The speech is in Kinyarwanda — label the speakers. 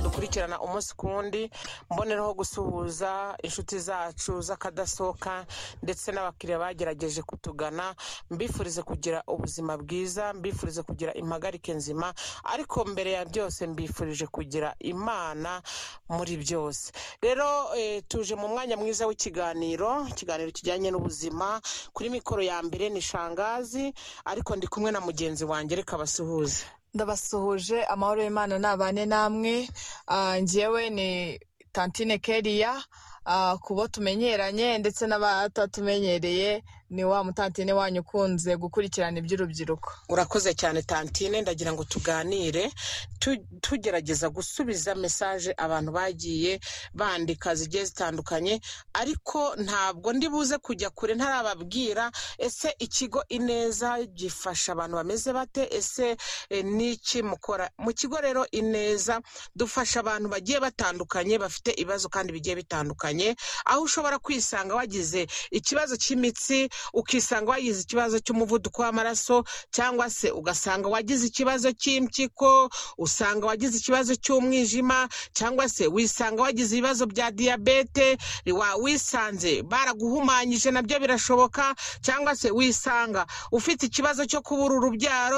Speaker 1: dukurikirana umunsi ku wundi mbonereho gusuhuza inshuti zacu z'akadasohoka ndetse n'abakiriya bagerageje kutugana mbifurize kugira ubuzima bwiza mbifurize kugira impagarike nzima ariko mbere ya byose mbifurije kugira imana muri byose rero eh, tuje mu mwanya mwiza w'ikiganiro ikiganiro kijyanye n'ubuzima kuri mikoro ya mbere ni shangazi ariko ndi kumwe na mugenzi wanjye reka basuhuze
Speaker 2: ndabasuhuje amahoro y'imana nabane namwe Ah, njyewe ni tantine keriya Ah, ku bo tumenyeranye ndetse n'abatatumenyereye ni wa mutantine wanyu ukunze gukurikirana iby'urubyiruko
Speaker 1: urakoze cyane tantine ndagira ngo tuganire tu- tugerageza gusubiza mesaje abantu bagiye bandika zigiye zitandukanye ariko ntabwo ndi buze kujya kure ntarababwira ese ikigo ineza gifasha abantu bameze bate ese eh, n'iki mukora mu kigo rero ineza dufasha abantu bagiye batandukanye bafite ibibazo kandi bigiye bitandukanye aho ushobora kwisanga wagize ikibazo cy'imitsi ukisanga wagize ikibazo cy'umuvuduko w'amaraso cyangwa se ugasanga wagize ikibazo cy'impyiko usanga wagize ikibazo cy'umwijima cyangwa se wisanga wagize ibibazo bya diyabete wa- wisanze baraguhumanyije nabyo birashoboka cyangwa se wisanga ufite ikibazo cyo kubura urubyaro